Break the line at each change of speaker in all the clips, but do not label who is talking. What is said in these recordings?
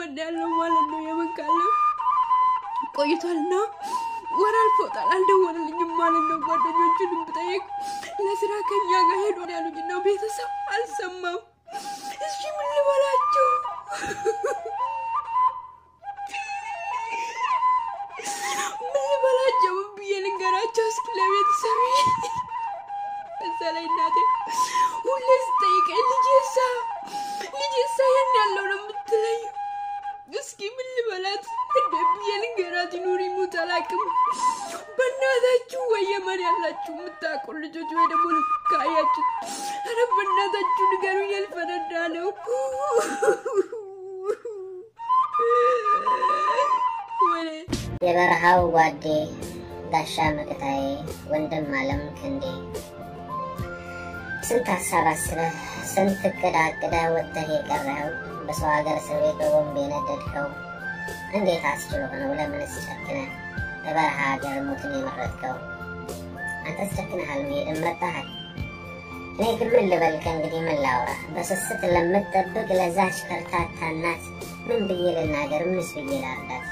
እየሰራን ያለው ማለት ነው። የመን ካለ ቆይቷልና ወር አልፎታል። አልደወለልኝም ማለት ነው። ጓደኞቹንም ብጠይቅ ለስራ ከኛ ጋር ሄዶን ያሉኝ ነው። ቤተሰብ አልሰማም። እሺ ምን ልበላቸው? ምን ልበላቸው? ምን ብዬ ልንገራቸው? እስኪ ለቤተሰብ እዛ ላይ እናቴ ሁሌ ስጠይቀኝ ልጄሳ ልጄሳ የት ያለው ነው የምትለኝ። እስኪ ምን ልበላት? እንደ ብዬ ልንገራት? ይኑር ይሙት አላውቅም። በእናታችሁ ወይ የመን ያላችሁ የምታውቁ ልጆች ወይ ደግሞ ካያችሁ፣ ኧረ በእናታችሁ ንገሩኝ። ያልፈነዳ ነው ወይ
የበረሃው ጓዴ ጋሻ መከታዬ ወንድም አለም ክንዴ ስንት ሀሳብ አስበህ ስንት እቅድ አቅደህ ወጥተህ የቀረኸው በሰው ሀገር እስር ቤት በቦምብ የነደድከው እንዴት አስችሎ ነው? ለምንስ ጨክነህ በበረሃ ሀገር ሞትን የመረጥከው? አንተስ ጨክነሃል፣ መሄድን መርጠሃል። እኔ ግን ምን ልበል ከእንግዲህ ምን ላውራ? በስስት ለምትጠብቅ ለዛች ከርታታ እናት ምን ብዬ ልናገር? ምንስ ብዬ ላርዳት?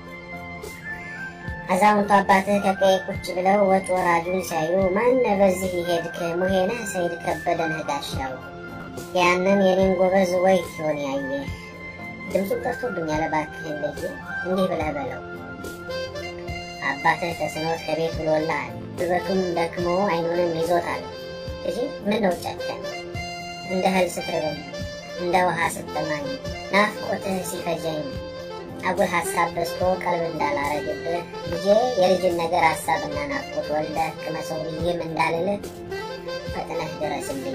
አዛውንቱ አባትህ ከቀዬ ቁጭ ብለው ወጭ ወራጁን ሲያዩ ማነ በዚህ ይሄድክ ሙሄነህ ሰይድ ከበደንህ ጋሻው ያንን የኔን ጎበዝ ወይ ሲሆን ያየ ድምፁን ጠርቶብኛል። እባክህን ልጅ እንዲህ ብለህ በለው አባትህ ተስኖት ከቤት ውሎልሃል፣ ጉልበቱም ደክሞ አይኑንም ይዞታል። ልጅ ምን ነው ጨከን እንደ እህል ስትርበኝ እንደ ውሃ ስትጠማኝ ናፍቆትህ ሲፈጀኝ አጉል ሀሳብ በዝቶ ቀልብ እንዳላረግብህ ልጄ የልጅን ነገር ሀሳብና ናፍቆት ወልደህ ቅመሰው ብዬም እንዳልልህ ፈጥነህ ድረስልኝ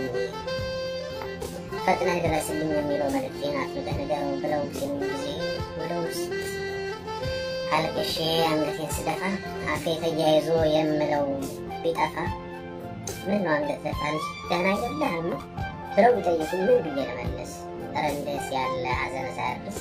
ፈጥነህ ድረስልኝ የሚለው መልእክቴን አጥብቀህ ንገረው ብለው ሲሉኝ ጊዜ ወደ ውስጥ አልቅሼ አንገቴን ስደፋ አፌ ተያይዞ የምለው ቢጠፋ ምን ነው አንገት ደፋ ልጅ ደህና አይደለህም ብለው ቢጠይቁኝ ምን ብዬ ልመልስ? ኧረ እንደስ ያለ ሀዘን ሳያርስ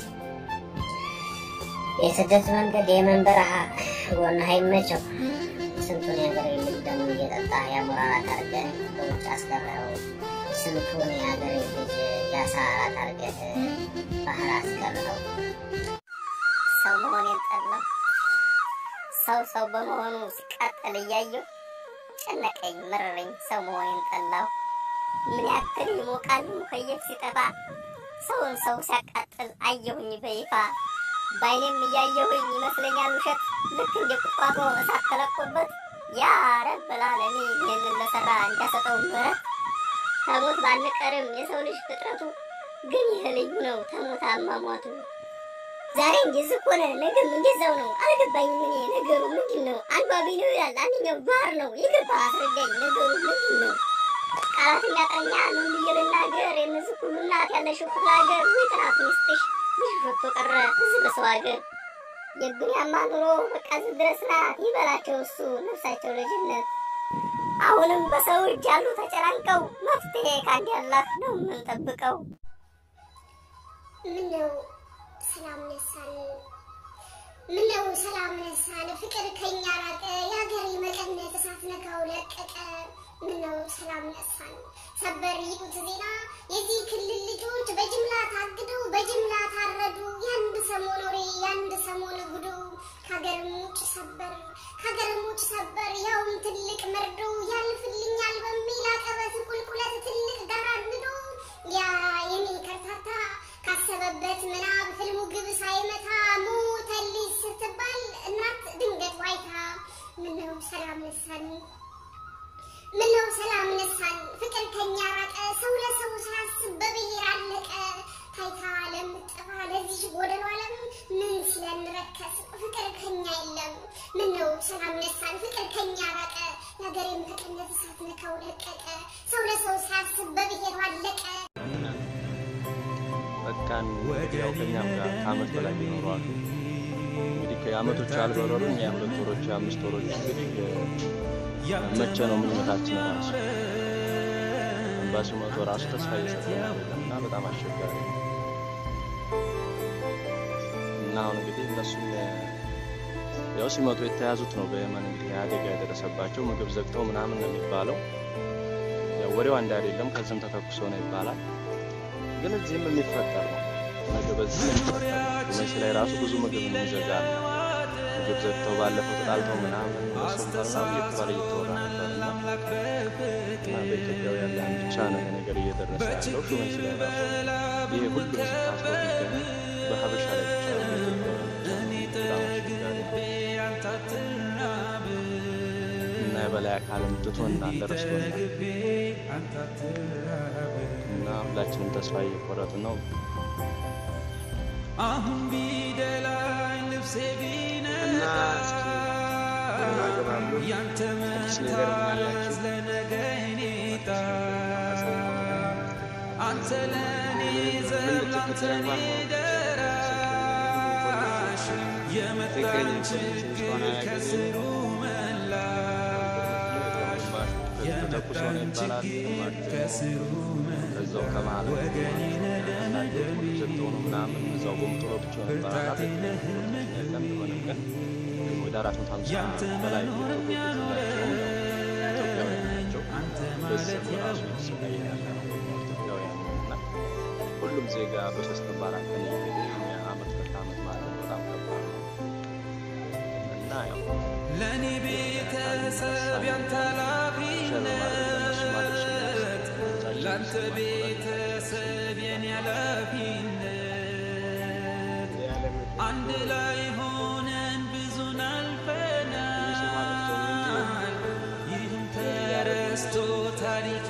የስደት መንገድ የመን በረሃ ጎንህ አይመቸው። ስንቱን የሀገር ልጅ ደግሞ እየጠጣ ያሞራራት አድርገህ በውጭ አስቀረኸው። ስንቱን የሀገር ልጅ ያሳራት አድርገህ ባህር አስቀረኸው።
ሰው መሆኔን ጠላሁ። ሰው ሰው በመሆኑ ሲቃጠል እያየሁ ጨነቀኝ፣ መረረኝ። ሰው መሆኔን ጠላሁ። ምን ያክል ይሞቃል ሙከየፍ ሲጠፋ ሰውን ሰው ሲያቃጥል አየሁኝ በይፋ በአይኔም እያየሁኝ ይመስለኛል ውሸት ልክ እንደ ቁጥቋጦ እሳት ተለቆበት ያ ረበል ዓለሚን ይህንን ለሰራ እንዲያሰጠው ምሕረት ከሞት ባንቀርም የሰው ልጅ ፍጥረቱ ግን ይህ ልዩ ነው ተሞት አሟሟቱ። ዛሬ እንደዚህ ሆነ፣ ነገም እንደዛው ነው። አልገባኝም እኔ ነገሩ ምንድን ነው? አንዱ አብይ ነው ይላል፣ አንደኛው ጓር ነው። የገባ አስረዳኝ፣ ነገሩ ምንድን ነው? ቃላት የሚያጠኛ ምን ብዬ ልናገር? የእነዚህ ሁሉ እናት ያለሽው ክፍለ ሀገር ወይ ጥናት ሚስትሽ ልጅ ወጥቶ ቀረ እዚህ በሰው ሀገር የዱንያማ ኑሮ በቃ እዚህ ድረስ ናት። ይበላቸው እሱ ነፍሳቸው ልጅነት አሁንም በሰው እጅ ያሉ ተጨናንቀው መፍትሄ ከአንድ ያላት ነው የምንጠብቀው።
ምነው ሰላም ነሳን? ምነው ሰላም ነሳን? ፍቅር ከኛ ራቀ፣ የሀገር መቀነት እሳት ነካው ለቀቀ። ምነው ሰላም ነሳን? ሰበር ይቁት ዜና የዚህ ክልል ልጆች በጅምላ ታግደው በጅምላ ታረዱ። የአንድ ሰሞን ወሬ የአንድ ሰሞን ጉዱ ከሀገርም ውጭ ሰበር ከሀገርም ውጭ ሰበር ያውም ትልቅ መርዶ ያልፍልኛል በሚል አቀበት ቁልቁለት ትልቅ ጋር አግዶ ያ የኔ ከርታታ ካሰበበት ምናብ ህልሙ ግብ ሳይመታ ሞተልኝ ስትባል እናት ድንገት ዋይታ ምነው ሰላም ነሳን ምነው ሰላም ነሳን ፍቅር ከኛ ራቀ ሰው ለሰው ሳያስብ በብሔር አለቀ ታይታ ለምትጠፋ ለዚህ ጎደሎ ዓለም ምን ሲለን ረከስ ፍቅር ከኛ የለም ምነው ሰላም ነሳን ፍቅር ከኛ ራቀ የሀገሬን በቅነት እሳት ነካው ለቀቀ ሰው ለሰው ሳያስብ በብሔሩ አለቀ
በቃን ያው ከኛም ጋር ከአመት በላይ ሊኖሩ አሉ። እንግዲህ ከአመቶች አልበረሩም። የሁለት ወሮች የአምስት ወሮች እንግዲህ መቼ ነው ምኞታችን ራሱ ኤምባሲው መቶ ራሱ ተስፋ እየሰጠን አይደለም እና በጣም አስቸጋሪ ነው እና አሁን እንግዲህ እነሱም ያው ሲመጡ የተያዙት ነው በየመን እንግዲህ አደጋ የደረሰባቸው ምግብ ዘግተው ምናምን ነው የሚባለው። ያው ወሬው አንድ አይደለም፣ ከዚህም ተተኩሶ ነው ይባላል። ግን እዚህም የሚፈጠር ነው ምግብ እዚህ ነው የሚሰጠው። ሹመሲ ላይ ራሱ ብዙ ምግብ የሚዘጋ አለ። ምግብ ዘግተው ባለፈው ተጣልተው ምናምን እሱም ምናምን እየተባለ እየተወራ ነበር እና እና በኢትዮጵያውያን ላይ ብቻ ነው ይሄ ነገር እየደረሰ ያለው። ሹመሲ ላይ ራሱ ይሄ ሁሉ ህዝብ ታስሮ የሚገኙ በሀበሻ ላይ ብቻ ነው በኢትዮጵያውያን ብቻ ነው። በጣም አስቸጋሪ ነው። እና የበላይ አካልም ትቶናል፣ ረስቶናል እና ሁላችንም ተስፋ እየቆረጥን ነው።
እና እስኪ እናገባሉ አዲስ ነገር ምን አላችሁ? ምን ልትከተል እንኳን ማወቅ ትክክለኛ ኢንፎርሜሽን እስካሁን አላገኘንም።
ግማሹ ተኩሶ ነው ይባላል፣ ግማሹ እዛው ከመሀል ዘግተው ነው ምናምን እዛው ጎምጥሎ ብቻ ነው ይባላል። የለም ቢሆንም ግን ወደ አራት መቶ ሀምሳ በላይ የተጎዱት ኢትዮጵያውያን ናቸው። በዚህም ራሱ የተሰቃየ ያለ ነው ኢትዮጵያውያን ነው እና ሁሉም ዜጋ በሶስት በአራት ቀን እየሄደ የኛ አመት ሁለት አመት ማለት ነው በጣም ከባድ ነው እና ያው
ለእኔ ቤተሰብ ያንተ ኃላፊነት ለአንተ ቤተሰብ የኔ ኃላፊነት
የዓለም
አንድ ላይ ሆነን ብዙን አልፈናል። ይህም ተረስቶ ታሪክ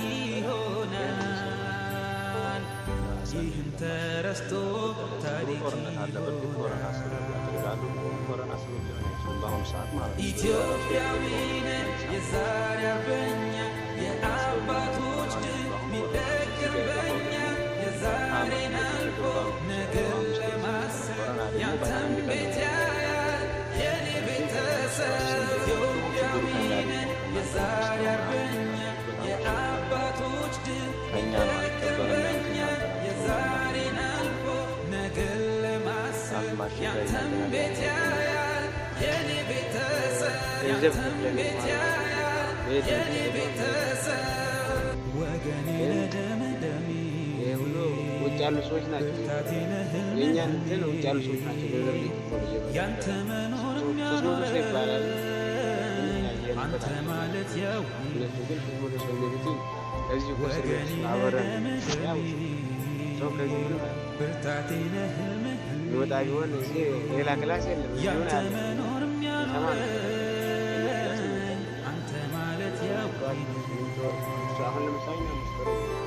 ይሆናል። ይህም ተረስቶ ታሪክ
ጦርነት አለ። በፊት ኮረና ሰበብ ያደርጋሉ። ኮረና ሰበብ ሊሆን አይችልም በአሁኑ ሰዓት ማለት ነው።
ኢትዮጵያዊ ነን የዛሬ አርበኛ የአባቶች ድል ሚደገም በኛ የዛሬን አልፎ ነገን ለማሰብ ያንተም ቤት ያያል የኔ ቤተሰብ ኢትዮጵያዊ ነን የዛሬ አርበኛ የአባቶች ድል
ከእኛ ነው
ሚደገም
አልቀበልም
በኛ
ያልኩት
የዛሬን አልፎ ነገን ለማሰብ ያንተም ቤት ያያል የኔ ቤተሰብ
ገንዘብ
ያንተም
ከፍለን
ቤት
እንኳን
ያያል
ቤት
የኔ
እንትን
ቤተሰብ ወገኔ ለደምደሜ
ይሄ ሁሉ ውጭ ያሉ ሰዎች ናቸው። የእኛን እንትን ውጭ ያሉ ሰዎች ናቸው ገንዘብ እየከፈሉ እየበሉ
ያንተ መኖር
ሶስት መቶ ሰው ይባላል።
አንተ ማለት ያው
እነሱ ግን ሶስት መቶ ሰው የሚሉት እዚህ እኮ እስር ቤት ውስጥ አብረን ያው ሰው ከዚህ ምንም
ብርታቴ ነህ ህልምህ
የሚወጣ ቢሆን እዚህ ሌላ ክላስ የለም። እዚህ ሆነ
ያንተ
ያለ
መኖር
ሰማ ነው።
የሚያኖረን አንተ ማለት ያው
አሁን ለምሳሌ እኛ አምስት ወር